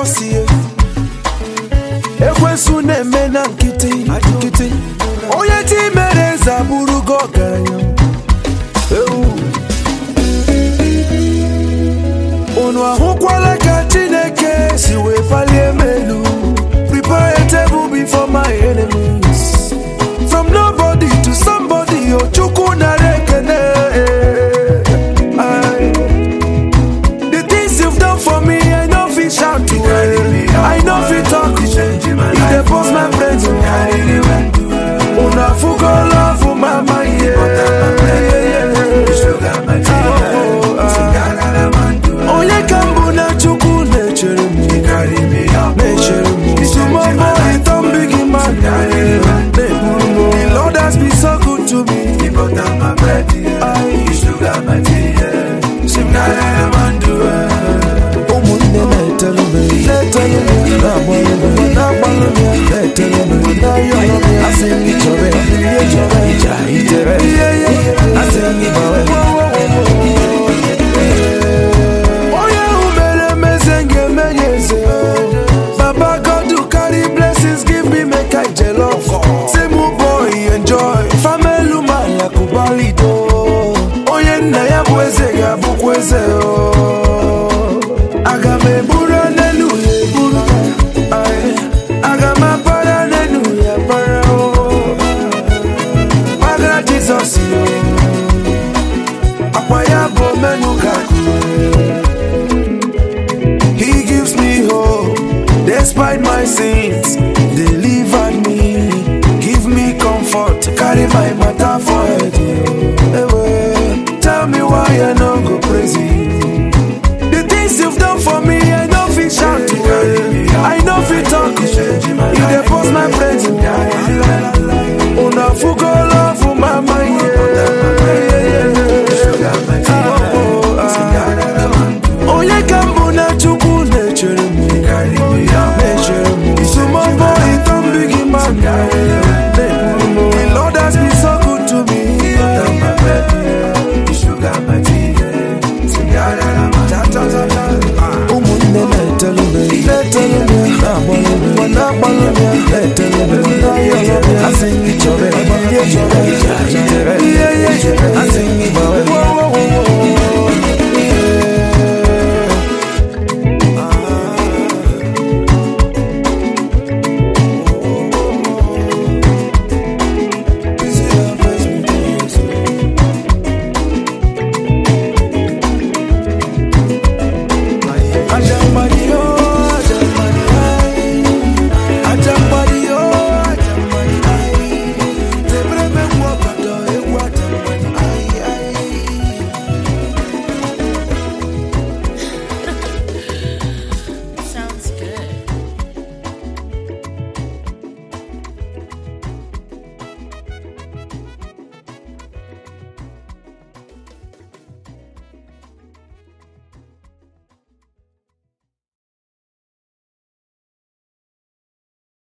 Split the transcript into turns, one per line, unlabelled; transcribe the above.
jizọs ye ekwensu na-eme na nkịtị nkịtị onye chi mere eze abụrụgo ọgaranya Ewu. unu ahụkwala ka chineke si wee palie m elu prepare a table before my enemies from nobody to somebody o chukwu nara ekene Aye. the things you've done for me i no fit shout to i no fit talk e dey burst my brain unu afụgo love mama onye ka mbụ na chukwu na-echere m na-echere m tumọmọ ịtọ mbigi mmadụ na-eburu m the lord has been so good to me ụmụnne na-etelu m na-etelu m na-agbalụ m na-agbalụ m na-etelu m na-ayọ m asị m chọrọ ya ihe chọrọ ija itere asị m gbawe onye ahụ mere emeze ga-eme ya eze baba god who carry blessings give me make i jollof say mụ boy enjoy famelu mala kubalido onye nna ya bụ eze ga-abụkwa eze o aga m eburu n'elu ya eburu Aye. aga m apara n'elu ya para o gbagara jizọs yo akwa ya bụ menu ka He gives me hope despite my sins.